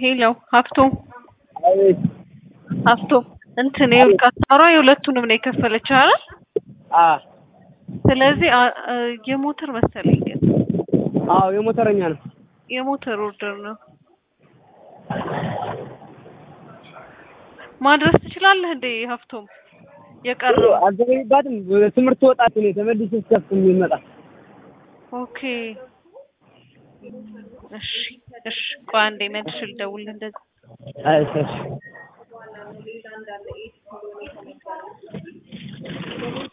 ሄሎ ሀብቶም አቤት። ሀብቶም እንትን ይኸውልህ አስታሯ የሁለቱንም ነው የከፈለችው አይደል? አ ስለዚህ አ- አ- የሞተር መሰለኝ ግን አዎ የሞተረኛ ነው። የሞተር ኦርደር ነው። ማድረስ ትችላለህ እንዴ ሀብቶም? የቀረው አልዘገይባትም። ትምህርት ወጣት ነው ተመልሼ እስከፍ የሚመጣ ኦኬ እሺ እሺ ቆይ አንዴ መልሼ ልደውልልህ እንደዚህ አይ እሺ